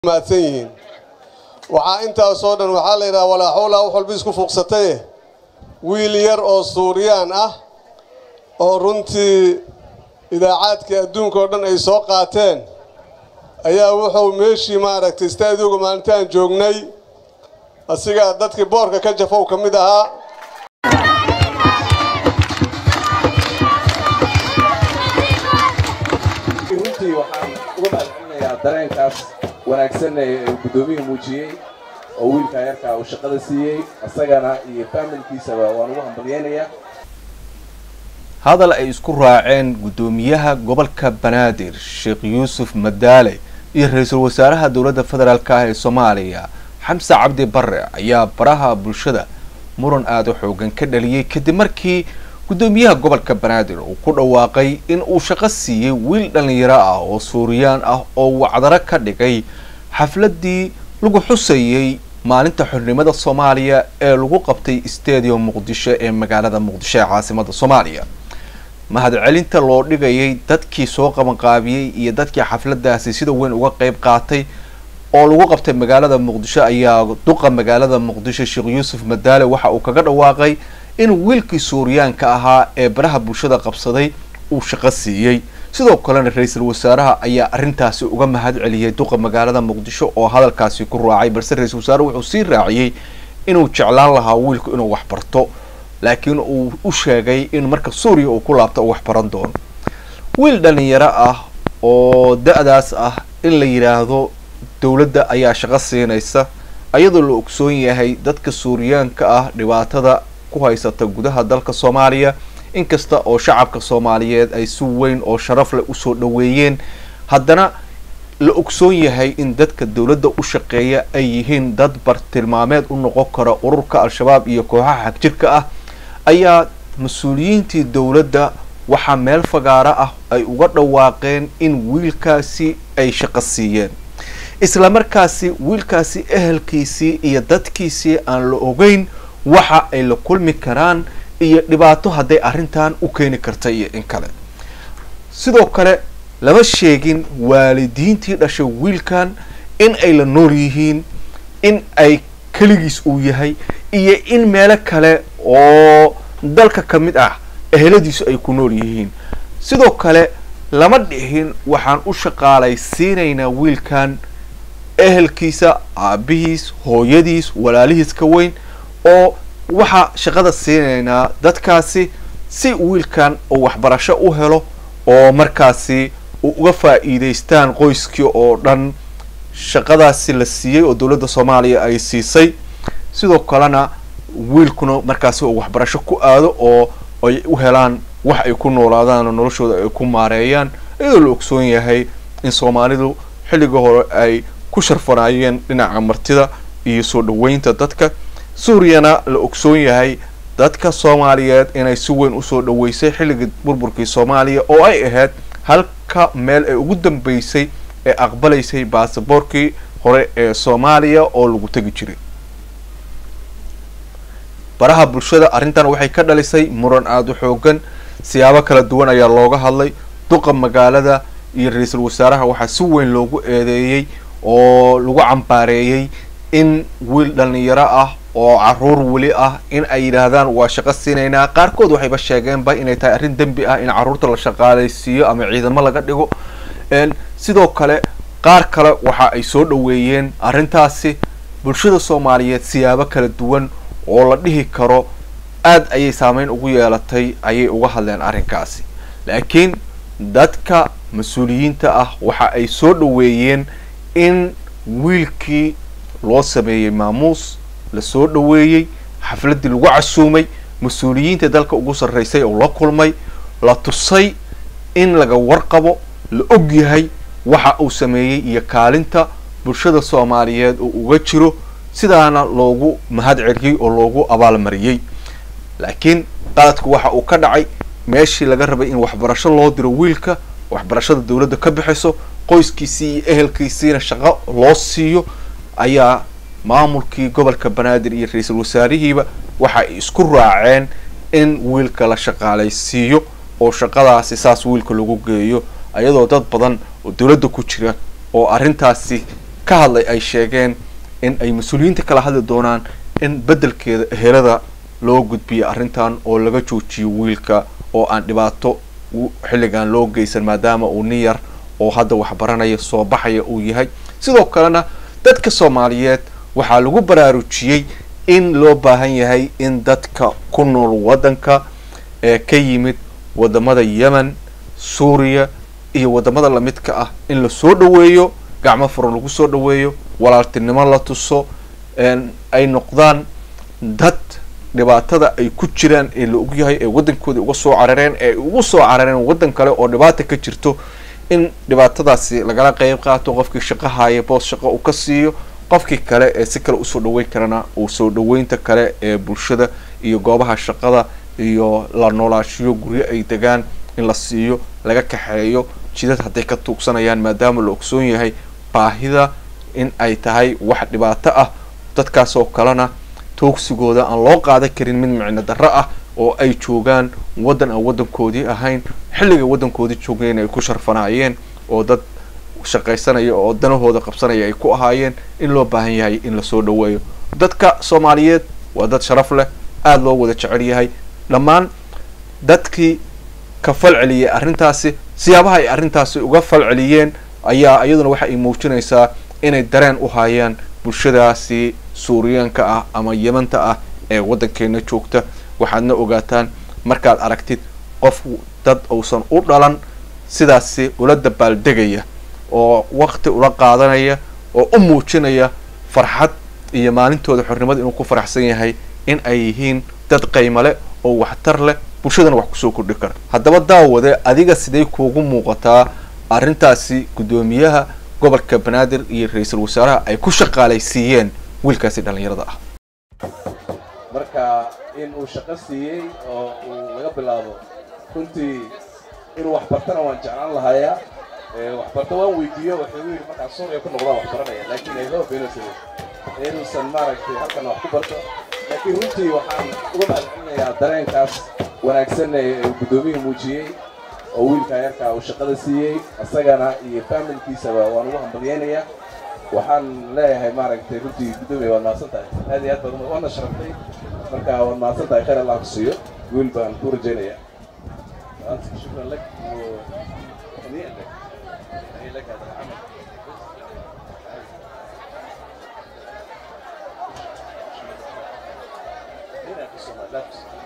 mahadsan yihiin waxaa intaasoo dhan waxaa la yidhaha walaa xawla wax walba isku fuuqsataye wiil yar oo suuriyaan ah oo runtii idaacaadkii adduunka oo dhan ay soo qaateen ayaa wuxuu meeshii maaragtay istaadioga maalintaan joognay asigaa dadkii boorka ka jafow ka mid ahaa runtii waxaan uga mahadcelinayaa dareenkaas wanaagsan ee guddoomiyuhu muujiyey oo wiilkaa yarkaa uu shaqada siiyey isagana iyo faamilkiisaba waan ugu hambalyeynayaa hadal ay isku raaceen guddoomiyaha gobolka banaadir sheekh yuusuf madaale iyo ra-iisul wasaaraha dowladda federaalk ah ee soomaaliya xamse cabdi bare ayaa baraha bulshada muran aada u xoogan ka dhaliyey kadib markii guddoomiyaha gobolka banaadir uu ku dhawaaqay in uu shaqo siiyey wiil dhallinyaro ah oo suuriyaan ah oo wacdaro ka dhigay xafladii lagu xusayey maalinta xornimada soomaaliya ee lagu qabtay stadium muqdisho ee magaalada muqdisho ee caasimada soomaaliya mahadcelinta loo dhigayay dadkii soo qabanqaabiyey iyo dadkii xafladaasi sida weyn uga qeyb qaatay oo lagu qabtay magaalada muqdisho ayaa duqa magaalada muqdisho sheekh yuusuf madaale waxa uu kaga dhawaaqay in wiilkii suuriyaanka ahaa ee baraha bulshada qabsaday uu shaqo siiyey sidoo kalena ra-iisul wasaaraha ayaa arrintaasi uga mahad celiyey duqa magaalada muqdisho oo hadalkaasi ku raacay balse ra-iisul wasaare wuxuu sii raaciyey inuu jeclaan lahaa wiilku inuu wax barto laakiin uu u sheegay in marka suuriya uu ku laabto uu wax baran doono wiil dhalinyaro ah oo da-daas ah in la yidhaahdo dowladda ayaa shaqo siinaysa ayadoo la ogsoon yahay dadka suuriyaanka ah dhibaatada ku haysata gudaha dalka soomaaliya inkasta oo shacabka soomaaliyeed ay si weyn oo sharaf leh usoo dhaweeyeen haddana la ogsoon yahay in dadka dowladda u shaqeeya ay yihiin dad bartilmaameed u noqon kara ururka al-shabaab iyo kooxaha xagjirka ah ayaa mas-uuliyiintii dowladda waxaa meel fagaaro ah ay uga dhawaaqeen in wiilkaasi ay shaqo siiyeen isla markaasi wiilkaasi ehelkiisii iyo dadkiisii aan la ogeyn waxa ay la kulmi karaan iyo dhibaato hadday arrintan u keeni karta iyo in kale sidoo kale lama sheegin waalidiintii dhashay wiilkan in ay la nool yihiin in ay keligiis uu yahay iyo in meelo kale oo dalka ka mid ah eheladiisu ay ku nool yihiin sidoo kale lama dhihin waxaan u shaqaalaysiinaynaa wiilkan ehelkiisa aabihiis hooyadiis walaalihiis ka weyn oo waxaa shaqada siinaynaa dadkaasi si wiilkan uu waxbarasho u helo oo markaasi uu uga faa'iidaystaan qoyskii oo dhan shaqadaasi la siiyey oo dowladda soomaaliya ay siisay sidoo kalena wiilkuna markaasi uu waxbarasho ku aado oo ay u helaan wax ay ku noolaadaan oo noloshooda ay ku maareeyaan iyadoo la ogsoon yahay in soomaalidu xilliga hore ay ku sharfanaayeen dhinaca martida iyo soo dhaweynta dadka suuriyana la ogsoon yahay dadka soomaaliyeed inay si weyn usoo dhaweysay xilligii burburkii soomaaliya oo ay ahayd halka meel ay ugu dambeysay ee aqbalaysay baasaboorkii hore ee soomaaliya oo lagu tegi jiray baraha bulshada arrintan waxay ka dhalisay muran aada u xoogan siyaabo kala duwan ayaa looga hadlay duqa magaalada iyo ra-iisul wasaaraha waxaa si weyn loogu eedeeyey oo lagu cambaareeyey in wiil dhalinyaro ah oo caruur weli ah in ay yidhaahdaan waa shaqo siinaynaa qaarkood waxayba sheegeenba inay tahay arrin dembi ah in caruurta la shaqaalaysiiyo ama ciidamo laga dhigo sidoo kale qaar kale waxa ay soo dhaweeyeen arrintaasi bulshada soomaaliyeed siyaabo kala duwan oo la dhihi karo aad ayay saameyn ugu yeelatay ayay uga hadleen arrinkaasi laakiin dadka mas-uuliyiinta ah waxa ay soo dhaweeyeen in wiilkii loo sameeyey maamuus la soo dhaweeyey xafladdii lagu casuumay mas-uuliyiinta dalka ugu sarreysay oo la kulmay la tusay in laga warqabo la og yahay waxa uu sameeyey iyo kaalinta bulshada soomaaliyeed oo uga jiro sidaana loogu mahad celiyey oo loogu abaalmariyey laakiin qaladku waxa uu ka dhacay meeshii laga rabay in waxbarasho loo diro wiilka waxbarashada dowladda ka bixiso qoyskiisii iyo ehelkiisiina shaqo loo siiyo ayaa maamulkii gobolka banaadir iyo ra-iisul wasaarihiiba waxa ay isku raaceen in wiilka la shaqaalaysiiyo oo shaqadaasi saas wiilka lagu geeyo ayadoo dad badan oo dowladda ku jira oo arrintaasi ka hadlay ay sheegeen in ay mas-uuliyiinta kala hadli doonaan in beddelkeeda ehelada loo gudbiyo arrintan oo laga joojiyo wiilka oo aan dhibaato xilligan loo geysan maadaama uu nin yar oo hadda waxbaranaya soo baxaya uu yahay sidoo kalena dadka soomaaliyeed waxaa lagu baraarujiyey in loo baahan yahay in dadka ku nool waddanka ee ka yimid wadamada yemen suuriya iyo wadamada lamidka ah in lasoo dhaweeyo gacmo furan lagu soo dhaweeyo walaaltinimo la tuso ay noqdaan dad dhibaatada ay ku jiraan ee la og yahay ee waddankoodii uga soo carareen ee ugu soo carareen waddan kale oo dhibaata ka jirto in dhibaatadaasi lagala qeyb qaato qofkii shaqo haya boos shaqo uu ka siiyo qofkii kale ee si kale usoo dhaweyn karana uu soo dhaweynta kale ee bulshada iyo goobaha shaqada iyo la noolaashiyo guryo ay degaan in la siiyo laga kaxeeyo jidad hadday ka tuugsanayaan maadaama la ogsoon yahay baahida in ay tahay wax dhibaato ah dadkaas oo kalena toogsigooda aan loo qaadan karin mid micno darro ah oo ay joogaan waddan aan waddankoodii ahayn xilliga waddankoodii joogeen ay ku sharfanaayeen oo dad shaqaysanaya oo danahooda qabsanaya ay ku ahaayeen in loo baahan yahay in lasoo dhaweeyo dadka soomaaliyeed waa dad sharaf leh aada loo wada jecel yahay dhammaan dadkii ka falceliyay arrintaasi siyaabaha ay arrintaasi uga falceliyeen ayaa iyaduna waxa ay muujinaysaa inay dareen u hayaan bulshadaasi suuriyaanka ah ama yemanta ah ee waddankeena joogta waxaadna ogaataan markaad aragtid qof dad uusan u dhalan sidaasi ula dabaaldegaya oo wakti ula qaadanaya oo u muujinaya farxad iyo maalintooda xornimada inuu ku faraxsan yahay in ay yihiin dad qaymale oo waxtar leh bulshadana wax kusoo kordhi kara haddaba daawade adiga sidee kuugu muuqataa arrintaasi guddoomiyaha gobolka banaadir iyo ra-iisul wasaaraha ay ku shaqaalaysiiyeen wiilkaasi dhallinyarada ah marka in uu shaqo siiyey oo uu laga bilaabo runtii inuu waxbartana waan jeclaan lahayaa waxbarto waan weydiiyo wuxuu yidhi markaan suuriya ku noqdaan wax baranaya laakiin ay loo beenaysa inuusan maaragtay halkan wax ku barto laakiin runtii waxaan uga mahadcelinayaa dareenkaas wanaagsan ee uu guddoomiyuhu muujiyey oo wiilka yarkaa uu shaqada siiyey isagana iyo faamilkiisaba waan ugu hambalyeynayaa waxaan leeyahay maaragtay runtii guddoomiya waad mahadsan tahay aad iyo aad baad waana sharaftay marka waad mahadsan tahay khayr allah ku siiyo wiil baan ku rajaynayaa shukran lak hanii'an lak هنيئا لك هذا العمل هنا في الصومال لا في الصومال